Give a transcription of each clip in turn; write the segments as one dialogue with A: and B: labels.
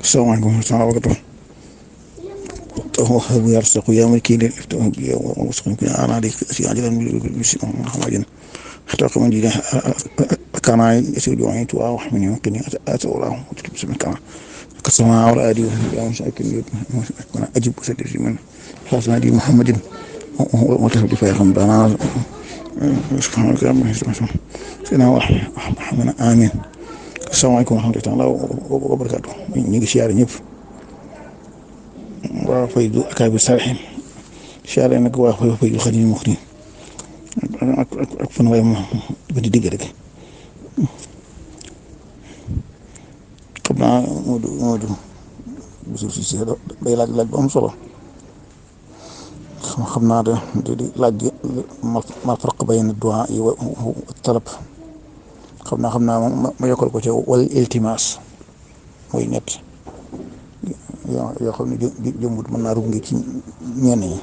A: salaamaaleykum wa rahmatulah wa barakatuh وهب يرزق يا ملكي للفتح بي ووسق كنا أنا ديك أجلا بسم محمد احترق من جينا كان يسير جوعي توا وحمني وقني أتولاه وتلب بسم كان كسماء والآدي يا مساكين كنا أجيب وسدد من حسن دي محمد وتهدي في رمضان سبحان الله سيدنا محمد آمين السلام عليكم ورحمة الله وبركاته ñu ngi siyaare ñëpp waa Faydu Akaabi Salihin siyaare nag waa Faydu Xadim Muxti ak ak ak fan waaye ma ba di digg rek xam naa Modou Modou Boussou Cissé day laaj laaj bu am solo xam xam naa de di laaj ma farq bayna du'a yi wa talab xam naa xam naa ma ma yokkal ko ci wal iltimas mooy ñett yoo yoo xam ne jë jëmbut mën naa rub ngi ci ñenn ñi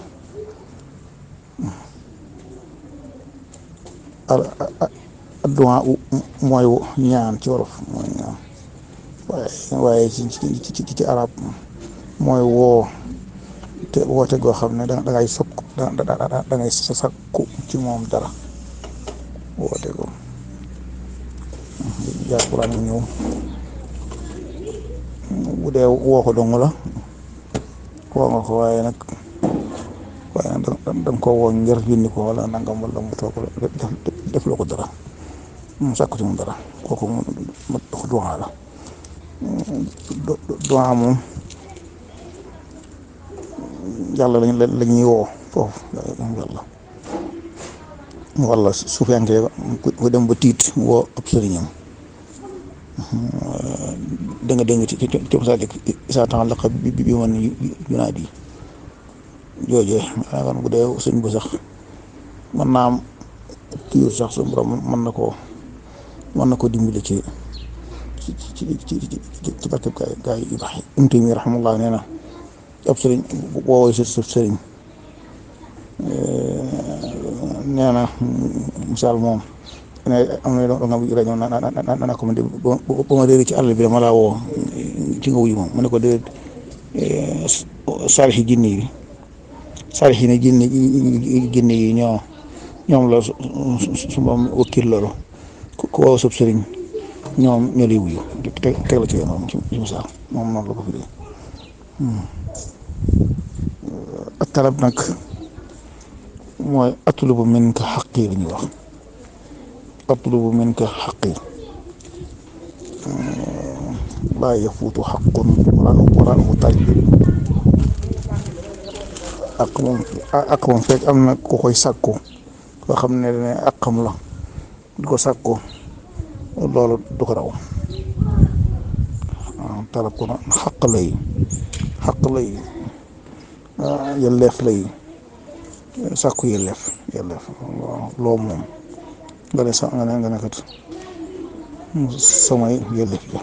A: adduwaa mooy ñaan ci wolof mooy ñaan waaye waaye ci ci ci ci arab mooy woo te woote goo xam ne da ngay sokk da da ngay sakku ci moom dara woote go jaar Quraan ñëw bu dee woo ko dong la woo nga ko waaye nag waaye nag da nga ko woo ngir yónni ko wala nangam wala mu toog def loo ko dara mu sàkku ci moom dara kooku mu ma dox duwaa la duwaa moom yàlla lañ la ñuy woo foofu yàlla wala su fekkee ku dem ba tiit woo ab sëriñam da nga dégg ci ci ci masaalik isaa ta'allaqa bi bi man yunaadi jooje maanaam bu dee sëñ bu sax mën naa am kii sax su borom mën na koo mën na koo dimbali ci ci ci ci ci ci barkeb gaay gaay yu baax yi Ibnu Taymiyya rahimahullah nee na ab sëriñ boo woy sa sëriñ nee na misaal moom ne am na loo nga rajo na na na na ko man de ba ma réer ci àll bi dama laa woo ci nga wuyu moom mu ne ko déedéet saalixi jinne yi saalixi ne jinne jinne yi ñoo ñoom la su ma wakkil loolu ku woo sab sëriñ ñoom ñoo lay wuyu teg la ci yoon ci misaal moom noonu la ko firee ak talab nag mooy atlubu minka xaqi la ñuy wax atlubu minka xaqi laa yafuutu xaqun waraahu talib ak moom ak moom fekk am na ku koy sàkku koo xam ne ne àqam la di ko sàkku loolu du ko raw talab ko na xaq lay xaq lay yelleef lay sàkku yelleef yelleef loo moom nga ne sa nga ne nga ne kat samay yelleef la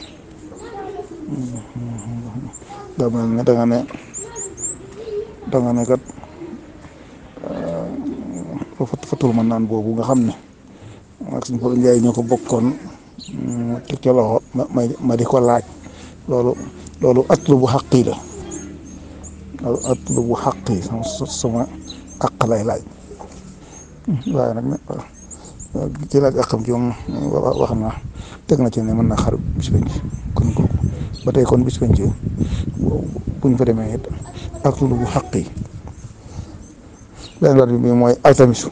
A: daa mel ne da nga ne da nga ne kat fatul ma naan boobu nga xam ne ak suñ Fallou Ndiaye ñoo ko bokkoon teg ca loxo ma ma di ko laaj loolu loolu atlu bu xaqi la atlu bu xaqi sama àq lay laaj waaye nag ci laaj àqam ci moom wax na teg na ci ne mën na xar bis penc kon kooku ba tey kon bis penc buñ fa demee it atlu bu xaqi beneen baat bi mooy altamisu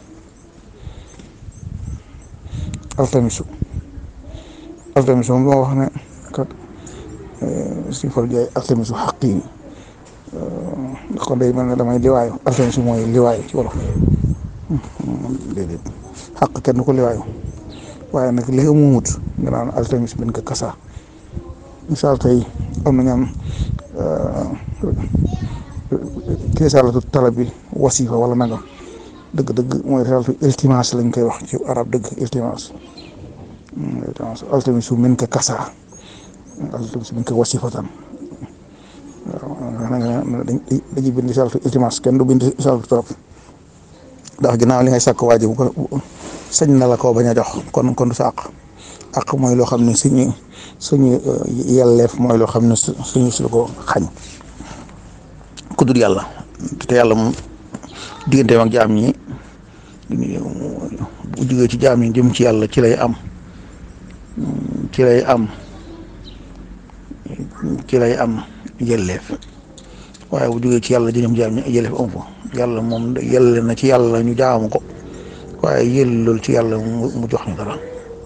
A: altamisu altamisu moom moo wax ne kat suñu fal jaay altamisu xaq yi kon day mel ne damay liwaayu altamisu mooy liwaayu ci wolof déedéet xaq kenn ko liwaayu waaye nag li nga muumut nga naan altamis bin ko kasa misaal tey am na ñaan risalatu talab bi wasifa wala nangam dëgg-dëgg mooy risalatu iltimas lañ koy wax ci arab dëgg iltimas iltimas altamisu min ka kasa altamisu min ka wasifatan waaw dañuy bind risalatu iltimas kenn du bind risalatu talab ndax ginnaaw li ngay sàkk waa ji bu ko sañ na la koo bañ a jox kon kon du sàq ak mooy loo xam ne suñu suñu yelleef mooy loo xam ne suñu su ko xañ ku dul yàlla te yàlla moom digganteem ak jaam ñi bu jógee ci jaam ñi jëm ci yàlla ci lay am ci lay am ci lay am yelleef waaye bu jógee ci yàlla jëm jaam ñi yelleef am ko yàlla moom yelle na ci yàlla ñu jaamu ko waaye yellul ci yàlla mu jox ñu dara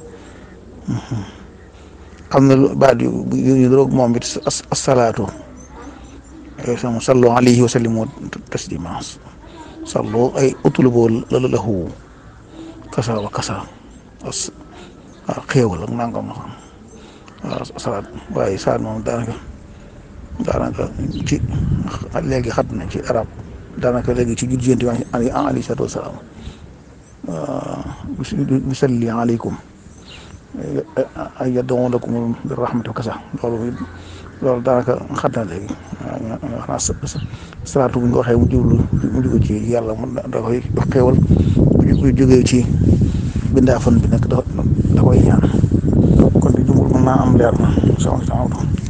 A: am na baat yu yu roog moom it asalaatu sama sallu alayhi wa sallimu taslima sallu ay utlubu lahu kasa wa kasa as xéewal ak nangam na waaw salaat waaye saat moom daanaka daanaka ci léegi xat na ci arab daanaka léegi ci jurjenti wa alayhi salaatu wasalaam bisalli aleykum ay yad'u lakum bi rahmati wa kasa loolu loolu daanaka xat na léegi waaw xanaa salaatu bu ñu waxee mu jublu mu jóge ci yàlla mu da koy jox xéewal bu jógee ci bindaafan bi nag da da koy ñaan kon di jumul mën naa am leer na sama